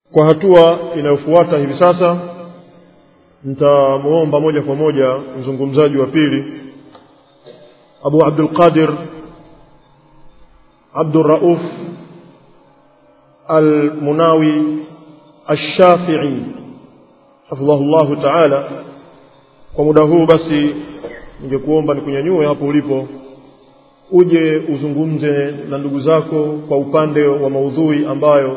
kwa hatua inayofuata hivi sasa nitamwomba moja kwa moja mzungumzaji wa pili abu abdulqadir abdurauf almunawi alshafii hafidhahu llahu taala kwa muda huu basi ningekuomba nikunyanyue hapo ulipo uje uzungumze na ndugu zako kwa upande wa maudhui ambayo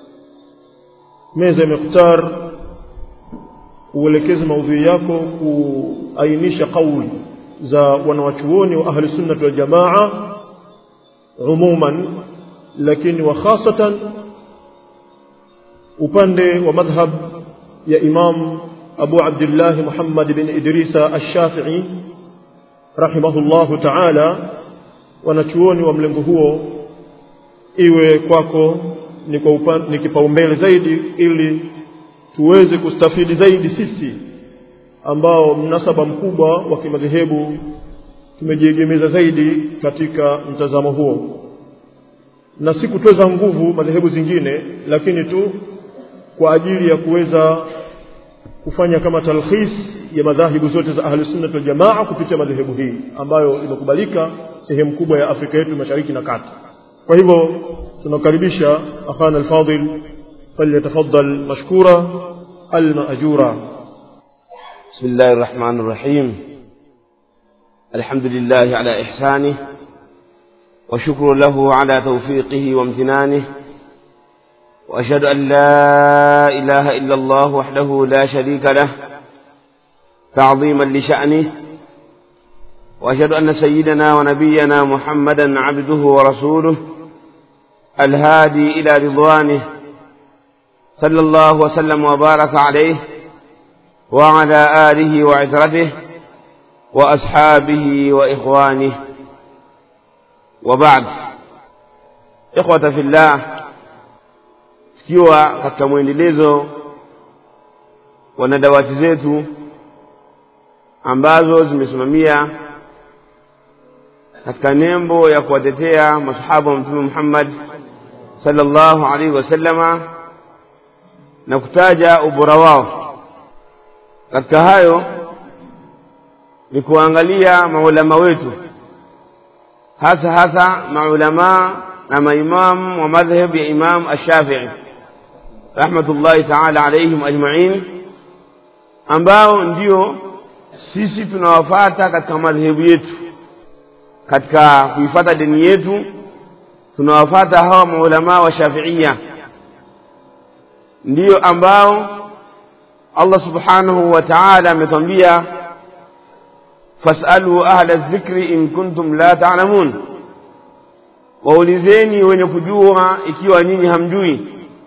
meza imekutar uelekeze maudhui yako kuainisha kauli za wanawachuoni wa ahli sunnati waljamaa umuman lakini wa khasatan upande wa madhhab ya imam abu abdillahi muhammad bin idrisa alshafii rahimahullahu taala wanachuoni wa mlengo huo iwe kwako ni, kwa upan, ni kipaumbele zaidi ili tuweze kustafidi zaidi sisi ambao mnasaba mkubwa wa kimadhehebu tumejiegemeza zaidi katika mtazamo huo na si kutweza nguvu madhehebu zingine lakini tu kwa ajili ya kuweza kufanya kama talkhis ya madhahibu zote za ahli sunnah wal jamaa kupitia madhehebu hii ambayo imekubalika sehemu kubwa ya Afrika yetu mashariki na kati kwa hivyo tunakaribisha akhana alfadil falyatafaddal mashkura almaajura بسم الله الرحمن الرحيم الحمد لله على إحسانه وشكر له على توفيقه وامتنانه وأشهد أن لا إله إلا الله وحده لا شريك له تعظيما لشأنه وأشهد أن سيدنا ونبينا محمدا عبده ورسوله الهادي إلى رضوانه صلى الله وسلم وبارك عليه وعلى آله وعترته وأصحابه وإخوانه وبعد إخوة في الله tukiwa katika mwendelezo wa nadawati zetu ambazo zimesimamia katika nembo ya kuwatetea masahaba wa mtume Muhammad sallallahu alaihi wasallama na kutaja ubora wao katika hayo ni kuangalia maulama wetu hasa hasa maulama na maimamu wa madhhab ya Imam Ash-Shafi'i rahmatullahi ta'ala alaihim ajma'in ambao ndio sisi tunawafata katika madhehebu yetu katika kuifata dini yetu tunawafata hawa maulama wa Shafi'ia ndio ambao Allah subhanahu wa ta'ala ametwambia fasalu ahla dhikri in kuntum la ta'lamun waulizeni wenye kujua ikiwa nyinyi hamjui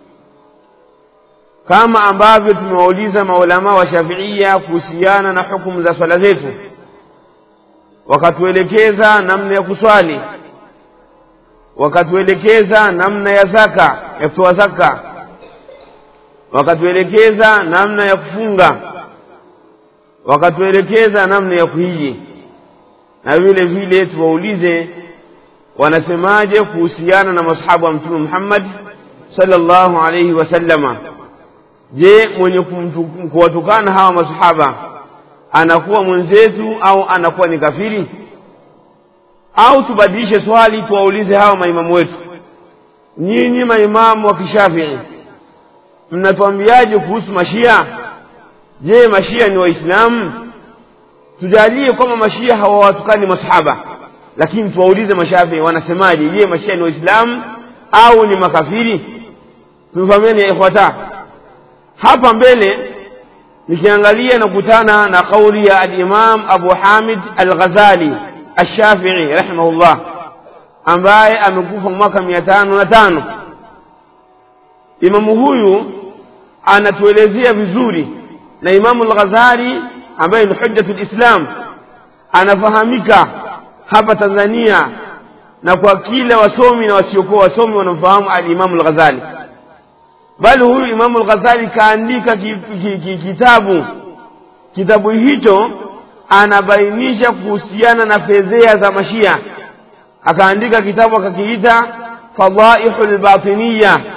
kama ambavyo tumewauliza maulama wa Shafi'ia kuhusiana na hukumu za swala zetu wakatuelekeza namna ya kuswali wakatuelekeza namna ya zaka ya kutoa zaka wakatuelekeza namna ya kufunga wakatuelekeza namna ya kuhiji na vile vile tuwaulize wanasemaje kuhusiana na masahaba wa mtume Muhammad sallallahu alayhi wasallama je mwenye kuwatukana hawa masahaba anakuwa mwenzetu au anakuwa ni kafiri au tubadilishe swali tuwaulize hawa maimamu wetu nyinyi maimamu wa kishafii mnatuambiaje kuhusu mashia je mashia ni waislamu tujalie kwamba mashia hawawatukani masahaba lakini tuwaulize mashafii wanasemaje je mashia ni waislamu au ni makafiri tumefahamiani ya ikhwata hapa mbele nikiangalia na kutana na kauli ya al-Imam Abu Hamid al-Ghazali al-Shafi'i rahimahullah ambaye amekufa mwaka mia tano na tano imamu huyu anatuelezea vizuri na imamu al-Ghazali ambaye ni hujjatul Islam anafahamika hapa Tanzania na kwa kila wasomi na wasiokuwa wasomi wanamfahamu al-Imam al-Ghazali bali huyu Imamu al-Ghazali kaandika ki, ki, ki, kitabu kitabu hicho anabainisha kuhusiana na fedhea za mashia akaandika kitabu akakiita fadaihu lbatiniya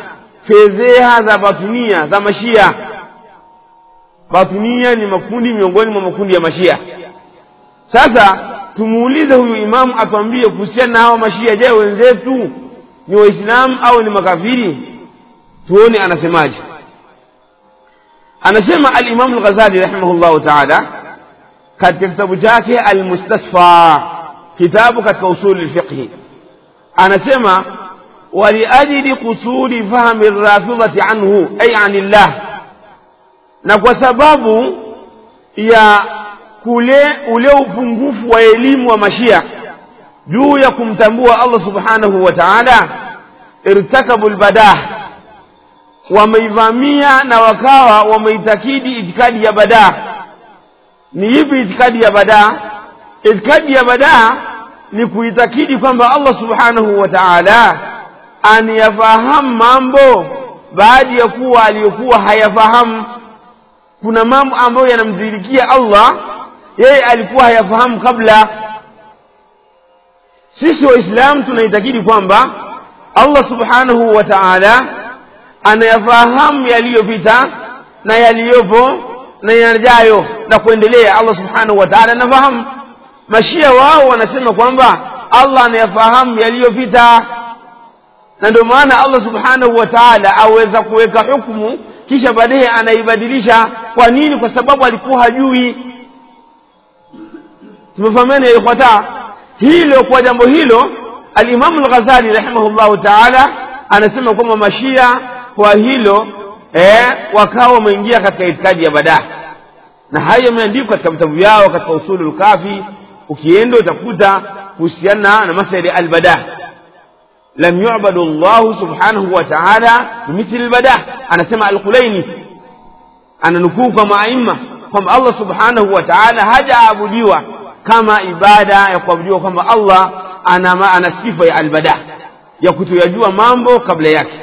fedheha za batunia za mashia batunia ni makundi miongoni mwa makundi ya mashia sasa tumuulize huyu imamu atuambie kuhusiana na hawa mashia je wenzetu ni waislamu au ni makafiri tuone anasemaje anasema alimamu lghazali rahimahullahu taala katika kitabu chake almustasfa kitabu katika usuli lfiqhi anasema waliajili kusuri fahmi rafidhati anhu ay anillah na kwa sababu ya kule ule upungufu wa elimu wa mashia juu ya kumtambua allah subhanahu wa taala irtakabu lbadah wameivamia na wakawa wameitakidi itikadi ya badaa ni ipi itikadi ya badaa itikadi ya badaa ni kuitakidi kwamba allah subhanahu wa taala anayafahamu mambo baada ya kuwa aliyokuwa hayafahamu kuna mambo ambayo yanamdhirikia allah yeye alikuwa hayafahamu kabla sisi waislamu tunaitakidi kwamba allah subhanahu wa taala anayafahamu yaliyopita na yaliyopo na yanajayo na kuendelea allah subhanahu wa taala anafahamu mashia wao wanasema kwamba allah anayafahamu yaliyopita na ndio maana allah subhanahu wa taala aweza kuweka hukumu kisha baadaye anaibadilisha kwa nini kwa sababu alikuwa hajui tumefahamiana ya ikhwata hilo kwa jambo hilo alimamu lghazali rahimahullahu taala anasema kwamba mashia kwa hilo eh, wakawa wameingia katika itikadi ya badaa na hayo yameandikwa katika vitabu vyao katika usulu lkafi ukienda utakuta kuhusiana na masala ya albadaa lam yubadu llahu subhanahu wa taala bimithli lbadaa anasema alqulaini ananukuu kwa maaima kwamba allah subhanahu wa taala hajaabudiwa kama ibada ya kuabudiwa kwamba allah ana, ana sifa ya albadaa ya kutoyajua mambo kabla yake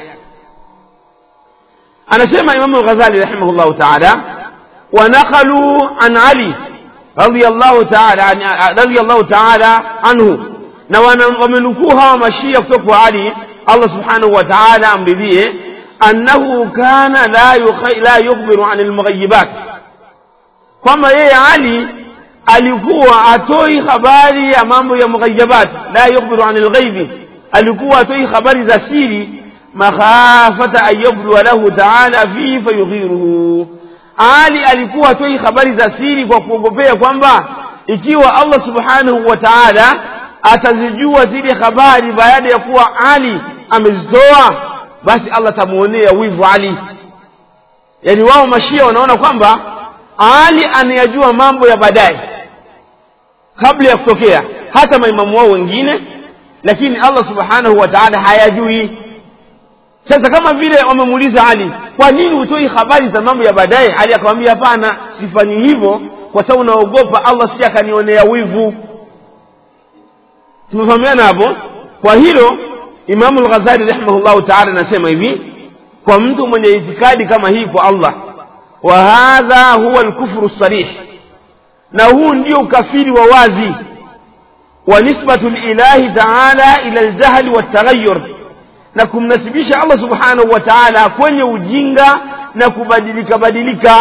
anasema imamu lghazali rahimahullahu taala wanakhaluu an ali radiallahu taala radiallahu taala anhu na wamenukuu hawa mashia kutoka kwa ali allah subhanahu wa taala amridhie annahu kana la yukhbiru an lmughayibat kwamba yeye ali alikuwa atoi habari ya mambo ya mughayabat la yukhbiru an lghaibi alikuwa atoi habari za siri makhafata an yabdua lahu taala fihi fayughiruhu ali alikuwa atoi habari za siri kwa kuogopea kwamba ikiwa allah subhanahu wa taala atazijua zile habari baada ya kuwa ali amezitoa basi allah atamwonea wivu ali yaani wao mashia wanaona kwamba ali anayajua mambo ya baadaye kabla ya kutokea hata maimamu wao wengine lakini allah subhanahu wa taala hayajui sasa kama vile wamemuuliza ali kwa nini hutoi habari za mambo ya baadaye ali akamwambia hapana sifanyi hivyo kwa sababu naogopa allah si akanionea wivu tumefahamiana hapo kwa hilo imamu lghazali rahimahullahu taala anasema hivi kwa mtu mwenye itikadi kama hii kwa allah wa hadha huwa lkufru sarih na huu ndio ukafiri wa wazi wa nisbatu lilahi taala ila ljahli waltaghayur na kumnasibisha allah subhanahu wa taala kwenye ujinga na kubadilika badilika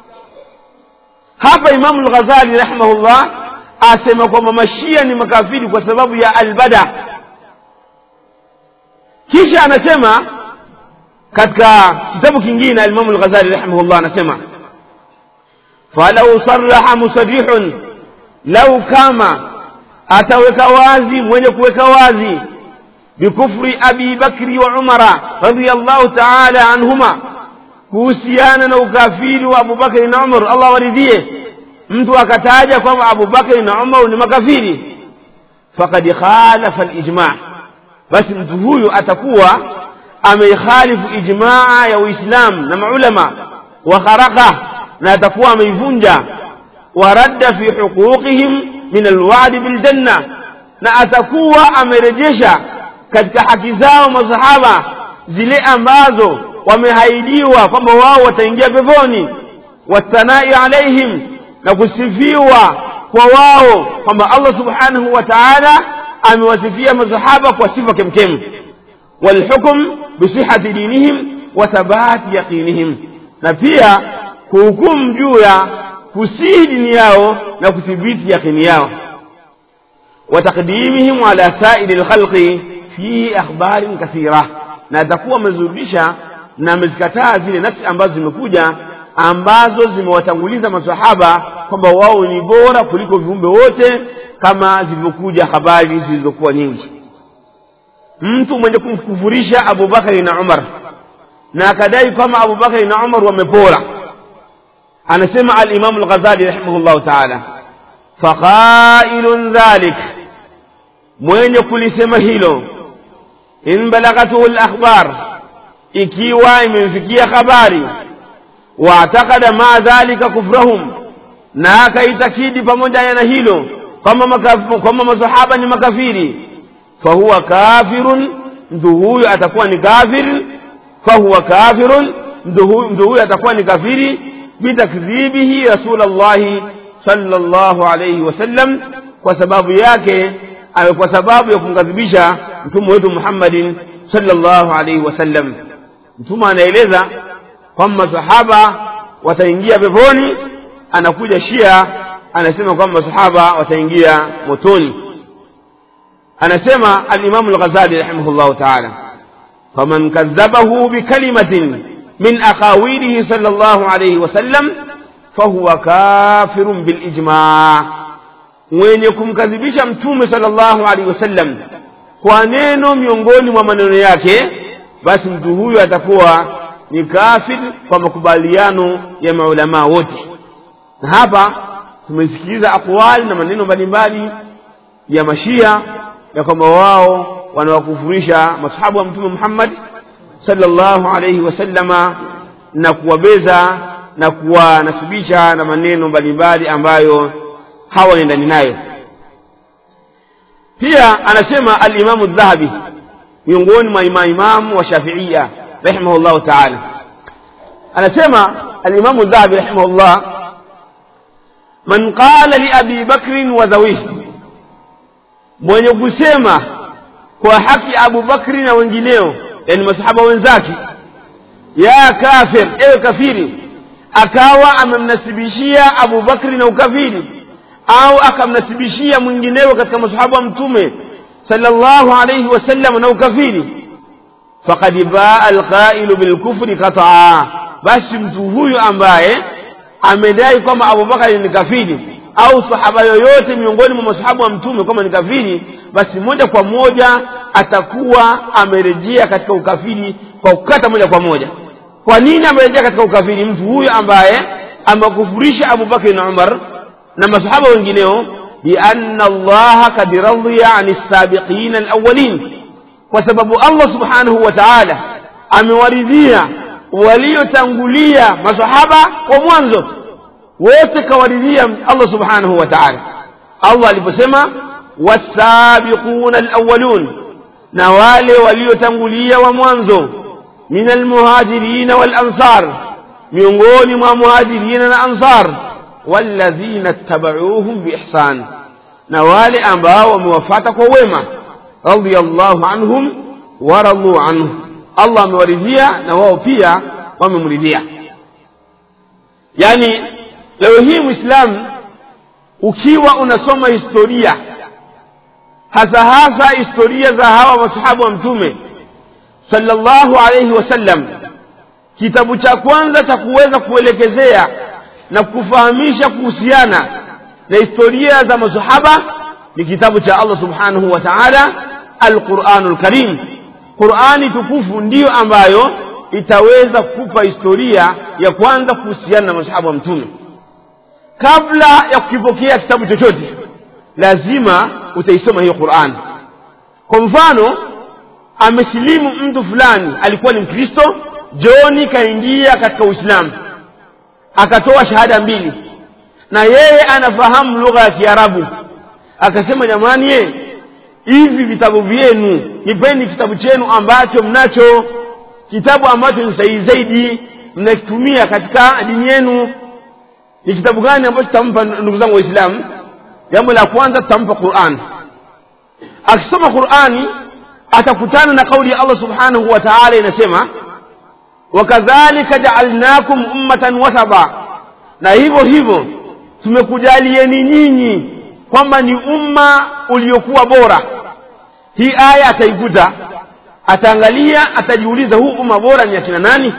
hapa imamu lghazali rahimahullah asema kwamba mashia ni makafiri kwa sababu ya albada kisha anasema katika kitabu kingine alimamu lghazali rahimahullah anasema falau saraha musarihun lau kama ataweka wazi mwenye kuweka wazi bikufri abi bakri wa umara radiallahu taala anhuma kuhusiana na ukafiri wa abubakari na umar allah waridhie mtu akataja kwamba abubakari na umar ni makafiri fakad khalafa lijma basi mtu huyu atakuwa ameikhalifu ijmaa ya uislamu na maulama wa kharaka na atakuwa ameivunja waradda fi huquqihim min alwadi biljanna na atakuwa amerejesha katika haki zao masahaba zile ambazo wamehaidiwa kwamba wao wataingia peponi wathanai alaihim na kusifiwa kwa wao kwamba allah subhanahu wa taala amewasifia masahaba kwa sifa kemkem walhukm bisihati dinihim wa thabati yaqinihim na pia kuhukumu juu ya kusihi dini yao na kuthibiti yaqini yao wa taqdimihim ala sairi lkhalqi fi akhbarin kathira na atakuwa amezurudisha na amezikataa zile nafsi ambazo zimekuja ambazo zimewatanguliza masahaba kwamba wao ni bora kuliko viumbe wote kama zilivyokuja habari zilizokuwa nyingi mtu mwenye kumkufurisha abubakari na umar na akadai kwamba abubakari na umar wamepora anasema alimamu lghazali rahimahullahu taala faqailun dhalik mwenye kulisema hilo in balagatuhu lakhbar ikiwa imemfikia habari waatakada maa dhalika kufrahum na akaitakidi pamoja na hilo kwamba masahaba ni makafiri fahuwa kafirun mtu huyu atakuwa ni kafir fahuwa kafirun mtu huyu atakuwa ni kafiri bitakdhibihi rasulllahi sallallahu alayhi wasallam kwa sababu yake kwa sababu ya kumkadhibisha mtume wetu muhammadin sallallahu alayhi wasallam mtume anaeleza kwamba masahaba wataingia peponi anakuja shia anasema kwamba masahaba wataingia motoni anasema alimamu lghazali rahimahullahu taala faman kadhabahu bikalimatin min akhawilihi sal llahu alaihi wasallam fahuwa kafirun bilijma mwenye kumkadhibisha mtume sal llahu alaihi wasallam kwa neno miongoni mwa maneno yake basi mtu huyo atakuwa ni kafir kwa makubaliano ya maulamaa wote na hapa tumesikiliza aqwali na maneno mbalimbali ya mashia ya kwamba wao wanawakufurisha masahabu wa mtume muhammad sallallahu alaihi wasallama na kuwabeza na kuwanasibisha na maneno mbalimbali ambayo hawaendani nayo pia anasema alimamu dhahabi miongoni mwa maimamu wa shafiia rahimahullahu taala anasema alimamu dhahabi rahimahullah man qala liabi bakrin wa dhawihi mwenye kusema kwa haki abu bakri na wengineo yani masahaba wenzake ya kafir ewe kafiri akawa amemnasibishia abu bakri na ukafiri au akamnasibishia mwingineo katika masahaba wa mtume sallallahu alayhi wasallam na ukafiri faqad baa alqailu bilkufri qataa basi mtu huyu ambaye amedai kwamba abubakari ni kafiri au sahaba yoyote miongoni mwa masahabu wa mtume kwamba ni kafiri basi moja kwa moja atakuwa amerejea katika ukafiri kwa kukata moja kwa moja kwa nini amerejea katika ukafiri mtu huyu ambaye amekufurisha abubakari na umar na masahaba wengineo bianna allaha kad radhiya ani lsabiqina alawalin kwa sababu allah subhanahu wa taala amewaridhia waliotangulia masahaba wa mwanzo wote kawaridhia allah subhanahu wa taala allah aliposema wasabiquna alawalun na wale waliotangulia wa mwanzo min almuhajirina walansar miongoni mwa muhajirina na ansar walladhina ttabauhum biihsan na wale ambao wamewafata kwa wema radiallahu anhum waraduu anhu allah amewaridhia na wao pia wamemridhia yani leo hii mwislamu ukiwa unasoma historia hasa hasa historia za hawa masahabu wa mtume sallallahu alaihi wasallam kitabu cha kwanza cha kuweza kuelekezea na kufahamisha kuhusiana na historia za masahaba ni kitabu cha allah subhanahu wa taala alquranu lkarim qurani tukufu ndiyo ambayo itaweza kupa historia ya kwanza kuhusiana na masahaba wa mtume kabla ya kukipokea kitabu chochote lazima utaisoma hiyo quran kwa mfano amesilimu mtu fulani alikuwa ni mkristo joni kaingia katika uislamu akatoa shahada mbili na yeye anafahamu lugha ya kiarabu akasema jamani ye hivi vitabu vyenu nipeni kitabu chenu ambacho mnacho kitabu ambacho ni sahihi zaidi mnakitumia katika dini yenu ni kitabu gani ambacho tutampa ndugu zangu waislamu jambo la kwanza tutampa quran akisoma qurani atakutana na kauli ya allah subhanahu wa taala inasema wakadhalika jaalnakum ummatan wasaba na hivyo hivyo tumekujalieni nyinyi kwamba ni umma uliokuwa bora hii aya ataikuta ataangalia atajiuliza huu umma bora ni akina nani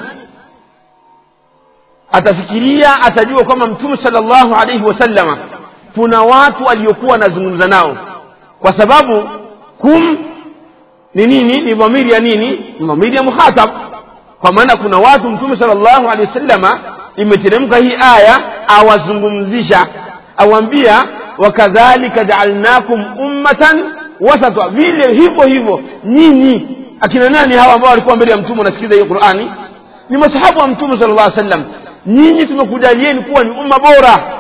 atafikiria atajua kwamba mtume salllahu alaihi wasallama kuna watu aliokuwa anazungumza nao kwa sababu kum ni nini ni dhamiri ya nini ni dhamiri ya mukhatab kwa maana kuna watu mtume salllahu alehi wasallama imeteremka hii aya awazungumzisha awambia wakadhalika jaalnakum ummatan wasata vile hivyo hivyo nyinyi akina nani hawa ambao walikuwa mbele ya mtume wanasikiliza hiyo qurani ni masahabu wa mtume sala llah sallam nyinyi tumekujalieni kuwa ni umma bora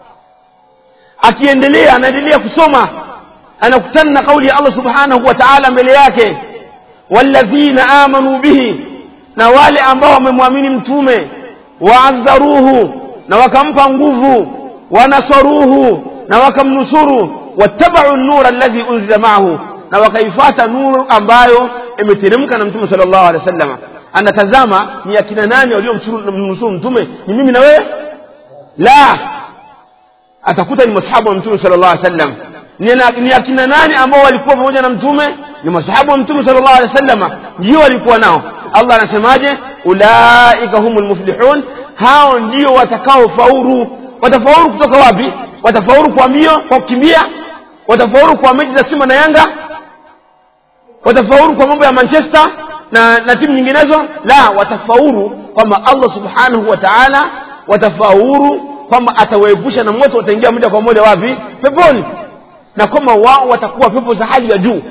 akiendelea anaendelea kusoma anakutana na kauli ya allah subhanahu wa taala mbele yake walladhina amanu bihi na wale ambao wamemwamini mtume waadharuhu na wakampa nguvu wanasaruhu na wakamnusuru wattabau nura alladhi unzila maahu na wakaifata nuru ambayo imeteremka na mtume sala llahu alehi wa sallama anatazama ni akina nani waliomnusuru mtume ni mimi na wewe la atakuta ni masahabu wa mtume sala llah alih sallam ni akina nani ambao walikuwa pamoja na mtume ni masahabu wa mtume sala llahu alehi wa sallama ndio walikuwa nao allah anasemaje ulaika humu lmuflihun hao ndio watakaofaulu watafaulu kutoka wapi watafaulu kwa mbio kwa kukimbia watafaulu kwa mechi za simba na yanga watafaulu kwa mambo ya manchester na, na timu nyinginezo la watafaulu kwamba allah subhanahu wa taala watafaulu kwamba atawaepusha na moto wataingia moja kwa moja wapi peponi na kwamba wao watakuwa pepo za hali ya juu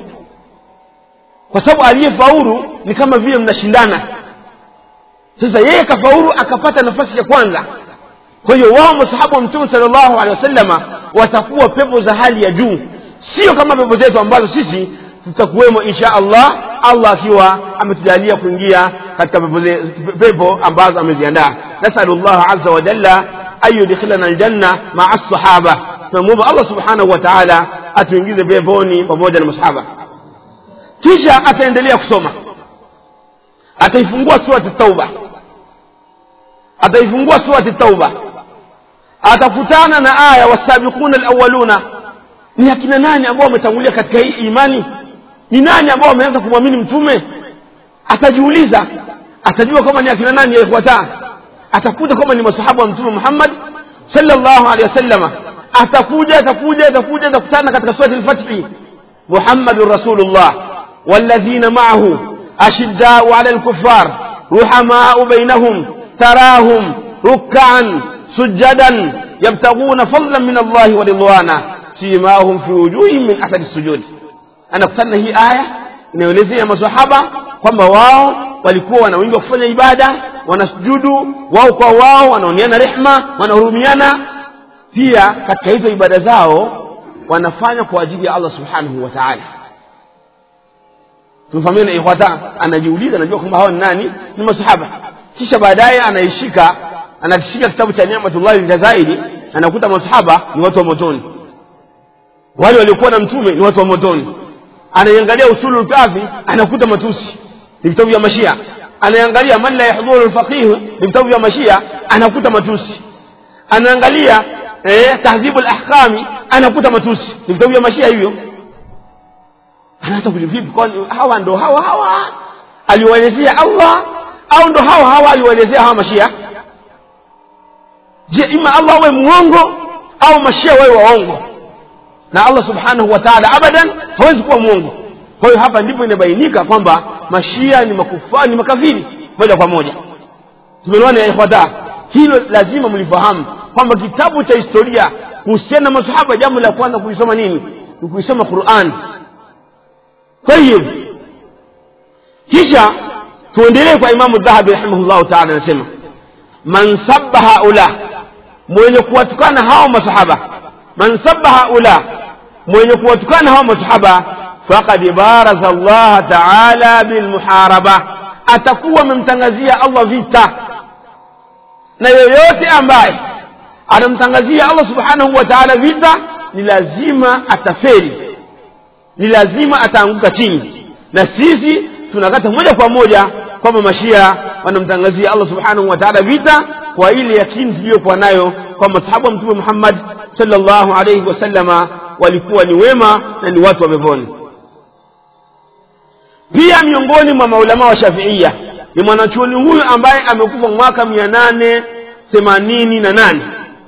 kwa sababu aliyefaulu ni kama vile mnashindana sasa yeye kafaulu akapata nafasi ya kwanza kwa hiyo wao masahabu wa mtume sala llahu alehi wasallama watakuwa pepo za hali ya juu sio kama pepo zetu ambazo sisi tutakuwemo insha allah allah akiwa ametujalia kuingia katika pepo, pepo ambazo ameziandaa nasalu llah aza wa jalla an yudkhilana aljanna maa sahaba tunamwomba allah subhanahu wa taala atuingize peponi pamoja na masahaba kisha ataendelea kusoma ataifungua surati tauba ataifungua surati tauba atakutana na aya wasabiquna alawaluna ni akina nani ambao wametangulia katika hii imani ni nani ambao wameanza kumwamini mtume atajiuliza atajua kwamba ni akina nani yafuataa atakuja kwamba ni masahabu wa mtume muhammad sallallahu alaihi wasallama atakuja atakuja atakuja atakutana katika surati lfathi muhammadun rasulullah walladhina maahu ashiddau ala lkufar ruhamau bainahum tarahum rukkaan sujadan yabtaguna fadlan min allahi wa ridwana simahum fi wujuhihim min athari sujud anakutana na hii aya inayoelezea masahaba kwamba wao walikuwa wana wingi wa kufanya ibada wanasujudu wao kwa wao wanaoneana rehma wanahurumiana pia katika hizo ibada zao wanafanya kwa ajili ya allah subhanahu wa taala tumefahamiana ikhwata anajiuliza anajua kwamba hawa ni nani ni masahaba kisha baadaye anaishika anakishika kitabu cha niamatullahi ljazairi anakuta masahaba ni watu wa motoni wale waliokuwa na mtume ni watu wa motoni anaiangalia usulu lkafi anakuta matusi ni vitabu vya mashia anaangalia man la yahdhuru lfaqih ni vitabu vya mashia anakuta matusi anaangalia eh, tahdhibu lahkami anakuta matusi ni vitabu vya mashia hivyo anaanza kulivipi kwani hawa ndo hawa hawa aliwaelezea allah au ndo hawa hawa aliwaelezea hawa mashia je ima allah awe mwongo au mashia wawe waongo na allah subhanahu wa taala abadan hawezi kuwa mwongo kwa hiyo hapa ndipo inabainika kwamba mashia ni makufari ni makafiri moja kwa moja tumeelewana ya ikhwata hilo lazima mlifahamu kwamba kitabu cha historia kuhusiana na masahaba jambo la kwanza kuisoma nini ni kuisoma quran tayib kisha tuendelee kwa imamu dhahabi rahimahullahu taala anasema man sabba haula mwenye kuwatukana hao masahaba man sabba haula mwenye kuwatukana hao masahaba faqad baraza allaha taala bilmuharaba atakuwa amemtangazia allah vita na yoyote ambaye anamtangazia allah subhanahu wa taala vita ni lazima ataferi ni lazima ataanguka chini na sisi tunakata moja kwa moja kwamba mashia wanamtangazia allah subhanahu wa taala vita kwa ile yakini tuliyokuwa nayo kwa masahabu wa mtume muhammad salllahu alaihi wasallama walikuwa ni wema na ni watu wa peponi pia miongoni mwa maulama wa shafiia ni mwanachuoni huyu ambaye amekufa mwaka mia nane themanini na nane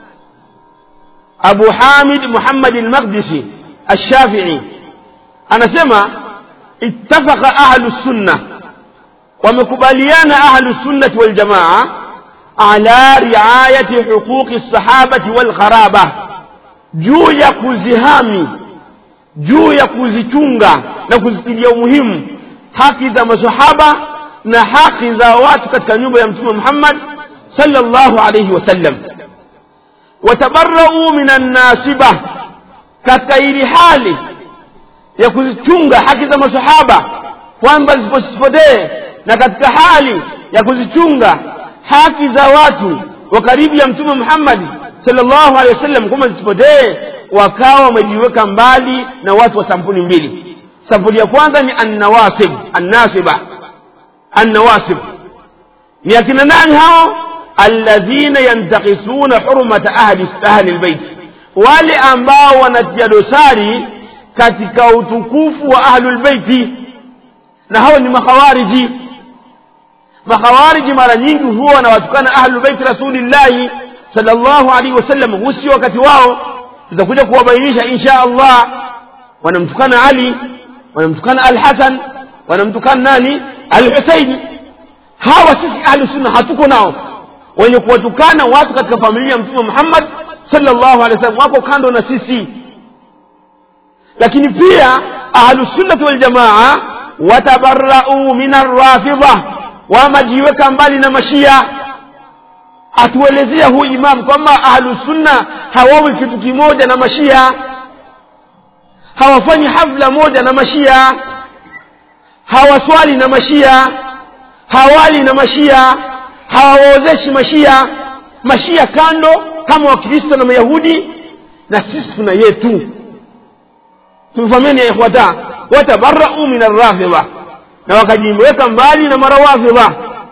abu hamid muhammad lmaqdisi alshafii anasema ittafaqa ahlu sunna wamekubaliana ahlu sunnati waljamaa ala riayati huquqi lsahabati walgharaba juu ya kuzihami juu ya kuzichunga na kuzitilia umuhimu haki za masahaba na haki za watu katika nyumba ya mtume muhammad sallallahu alayhi wasallam watabarau min annasiba katika ili hali ya kuzichunga haki za masahaba kwamba zisipotee na katika hali ya kuzichunga haki za watu wa karibu ya mtume muhammadi sallallahu alaihi wasallam kwamba zisipotee wakawa wamejiweka mbali na watu wa sampuli mbili sampuli ya kwanza ni annawasib annasiba annawasib ni akina nani hao alladhina yantakisuna hurmata ahli ahli lbeit wale ambao wanatia dosari katika utukufu wa ahlulbeiti na hao ni makhawariji makhawariji mara nyingi huwa wanawatukana ahlulbeiti rasulillahi salllahu alaihi wasallam huu sio wakati wao tutakuja kuwabainisha insha allah wanamtukana ali wanamtukana alhasan wanamtukana nani alhusaini hawa sisi ahlu sunna hatuko nao wenye kuwatukana watu katika familia ya mtume muhammad salllahu alehi wasallam wako kando na sisi lakini pia ahlusunnati waljamaa watabarau min arrafidha wamajiweka mbali na mashia atuelezea huyu imam kwamba ahlusunna hawawi kitu kimoja na mashia hawafanyi hafla moja na mashia hawaswali na mashia hawali na mashia hawawaozeshi mashia mashia kando kama wakristo na mayahudi na sisi tuna yetu tumefahamiani ya ikhwata watabarau min arrafidha na wakajiweka mbali na marawafidha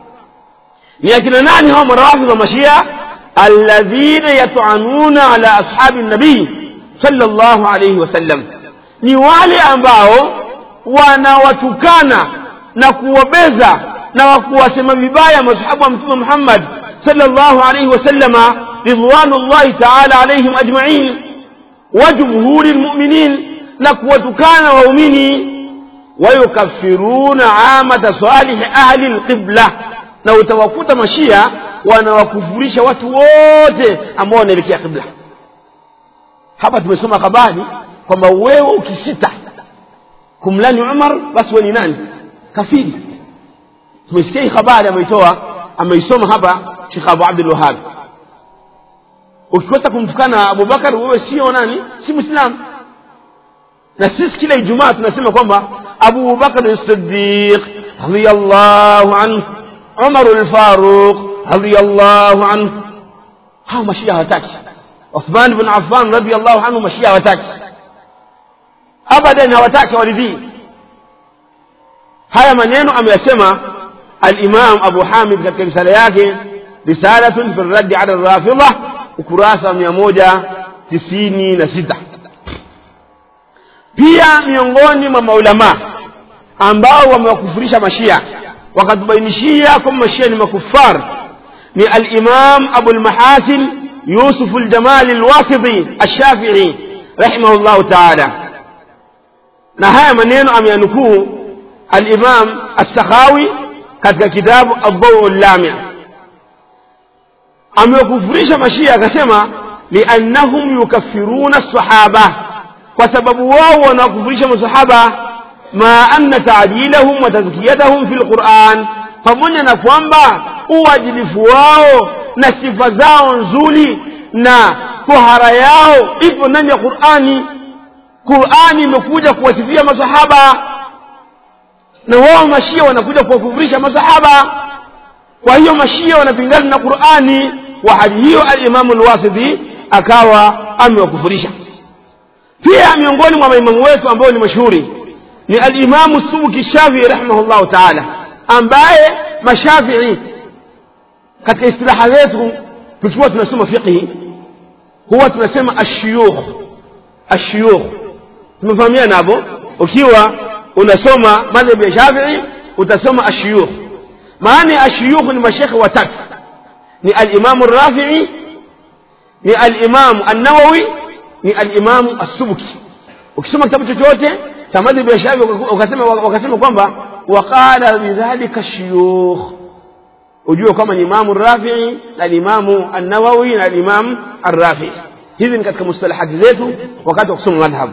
ni akina nani hao marawafidha mashia alladhina yatuanuna ala ashabi nabii sallallahu alayhi wasallam ni wale ambao wanawatukana na kuwabeza na kuwasema vibaya masahabu wa mtume muhammad sallallahu alayhi wasallama ridwanullahi taala alaihim ajmain wa jumhuri lmuminin na kuwatukana waumini wayukafiruna amata salihi ahli lqibla na utawakuta mashia wanawakufurisha watu wote ambao wanaelekea qibla hapa tumesoma habari kwamba wewe ukisita kumlani umar basi we ni nani kafiri tumesikia hii habari ameitoa ameisoma hapa shekh abu abdulwahab ukikosa kumtukana abubakar wewe sio nani si mwislamu na sisi kila ijumaa tunasema kwamba abu bakr sidiq radiallahu anhu umaru lfaruq radiallahu anhu hao mashia hawataki uthman bn affan radiallahu anhu mashia hawataki abadan hawataki waridhii haya maneno ameyasema alimam abu hamid katika risala yake risalatun fi raddi ala rafidha ukurasa mia moja tisini na sita pia miongoni mwa maulamaa ambao wamewakufurisha mashia wakatubainishia kwamba mashia ni makufar ni alimam abulmahasin yusuf ljamali lwasiti alshafii rahimahullahu taala na haya maneno ameyanukuu alimam assakhawi katika kitabu aldau llamia amewakufurisha mashia akasema liannahum yukafiruna lsahaba kwa sababu wao wanawakufurisha masahaba ma anna taadilahum wa tazkiyatahum fi lquran pamoja na kwamba uadilifu wao na sifa zao nzuri na tohara yao ipo ndani ya qurani qurani imekuja kuwasifia masahaba na wao mashia wanakuja kuwakufurisha masahaba kwa hiyo mashia wanapingana na qurani wa hadi hiyo alimamu lwasidi akawa amewakufurisha pia miongoni mwa maimamu wetu ambao ni mashuhuri ni alimamu subuki shafii rahimahullahu taala ambaye mashafii katika istilaha zetu tukiwa tunasoma fiqhi huwa tunasema ashuyukh ashuyukh tumefahamiana hapo ukiwa unasoma madhhabu ya shafii utasoma ashuyukh maana ya ashuyukh ni mashekhe watatu ni alimamu rafii ni alimamu annawawi ni alimamu assubuki ukisoma kitabu chochote cha madhhabu ya shafii wakasema, wakasema kwamba waqala bidhalika shuyukh ujue kwamba ni imamu rafii na limamu annawawi na limamu arrafii hizi ni katika mustalahati zetu wakati wa kusoma madhhab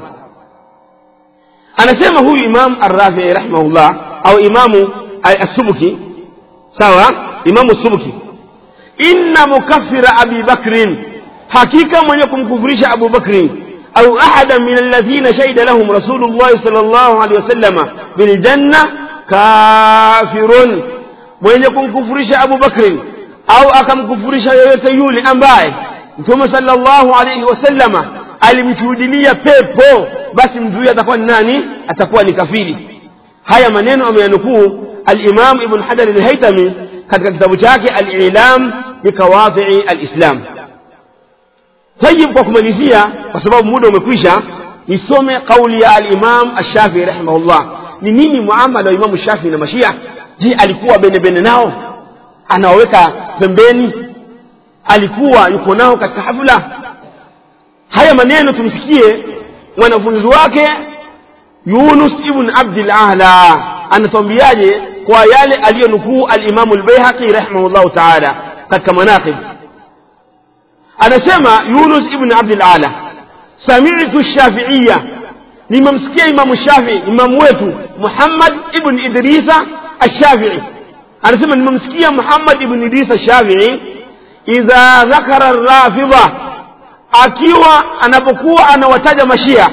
anasema huyu imamu arrafii rahimahullah au imamu assubuki sawa imamu subuki inna mukaffira abi bakrin hakika mwenye kumkufurisha abu bakrin au ahada min alladhina shahida lahum rasulullahi sal llahu alehi wasallama biljanna kafirun mwenye kumkufurisha abu bakrin au akamkufurisha yoyote yule ambaye mtume salllahu alaihi wasallama alimshuhudilia pepo basi mtu huyo atakuwa ni nani atakuwa ni kafiri haya maneno ameyanukuu alimam ibn hajar alhaitami katika kitabu chake alilam bikawadhii alislam tayib kwa kumalizia kwa sababu muda umekwisha nisome kauli ya alimam ashafii rahimahullah ni nini muamala wa imamu shafii na mashia je alikuwa benebene nao anawaweka pembeni alikuwa yuko nao katika hafla haya maneno tumsikie mwanafunzi wake yunus ibn abdil ala anatuambiaje kwa yale aliyonukuu alimamu lbeihaqi rahimahullahu taala katika manaqib anasema yunus ibn abdil ala samitu shafiiya nimemsikia imamu shafii imamu wetu muhammad ibn idrisa الشافعي anasema nimemsikia muhammad ibn idris shafii idha dhakara rafidha akiwa anapokuwa anawataja mashia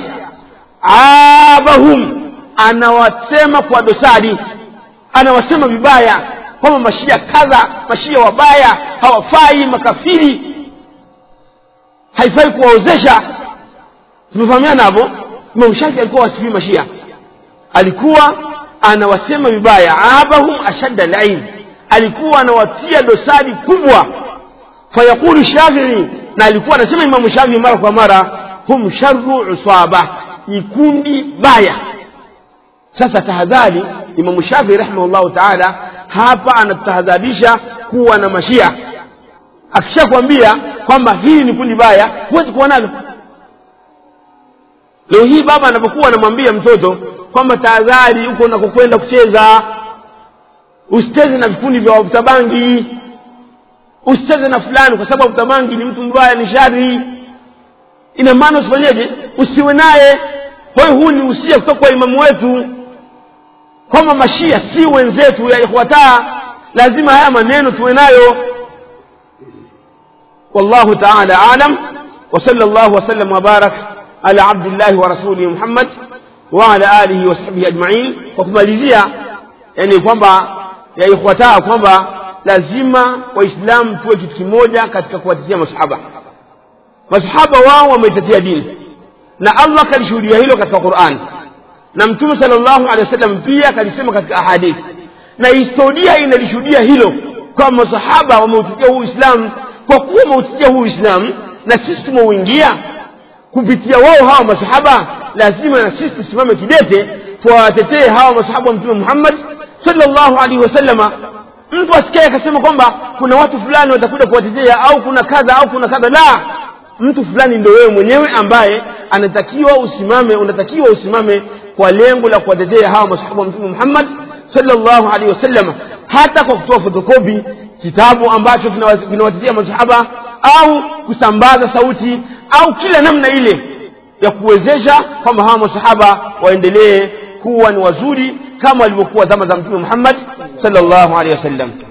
abahum anawasema kwa dosari anawasema vibaya kwamba mashia kadha mashia wabaya hawafai makafiri haifai kuwaozesha tumefahamiana hapo imam shafi alikuwa wasifii mashia alikuwa anawasema vibaya abahum ashadda lain alikuwa anawatia dosari kubwa fayaqulu shafii na alikuwa anasema imamu shafii mara kwa mara hum sharu usaba ni kundi baya sasa tahadhari imamu shafii rahimahullahu taala hapa anatahadharisha kuwa na mashia akishakwambia kwamba hili ni kundi baya huwezi kuwa nalo leo hii baba anapokuwa anamwambia mtoto kwamba tahadhari huko unakokwenda kucheza usicheze na vikundi vya wavuta bangi usicheze na fulani kwa sababu wavuta bangi ni mtu mbaya ni shari ina maana usifanyeje usiwe naye kwa hiyo huu ni usia kutoka kwa imamu wetu kwamba mashia si wenzetu ya ikhwataa lazima haya maneno tuwe nayo wallahu taala alam وصلى الله وسلم وبارك على عبد الله ورسوله محمد وعلى آله وصحبه أجمعين وكمalizia yani kwamba ya ikhwataa kwamba lazima waislamu tuwe kitu kimoja katika kuwatetea masahaba masahaba wao wameitetea dini na allah kalishuhudia hilo katika quran na mtume sala llahu alehi wasallam pia kalisema katika ahadithi na historia inalishuhudia hilo kwamba masahaba wameutetea huu uislamu kwa kuwa wameutetea huu uislamu na sisi tumeuingia kupitia wao hawa masahaba lazima na sisi tusimame kidete tuwawatetee hawa masahaba wa mtume muhammad sallallahu alaihi wasallama mtu asikae akasema kwamba kuna watu fulani watakuja kuwatetea au kuna kadha au kuna kadha la mtu fulani ndio wewe mwenyewe ambaye anatakiwa usimame unatakiwa usimame kwa lengo la kuwatetea hawa masahaba wa mtume muhammad sallallahu alaihi wasallama hata kwa kutoa fotokopi kitabu ambacho kinawatetea masahaba au kusambaza sauti au kila namna ile ya kuwezesha kwamba hawa masahaba waendelee kuwa ni wazuri kama walivyokuwa zama za mtume muhammad sallallahu alaihi wasallam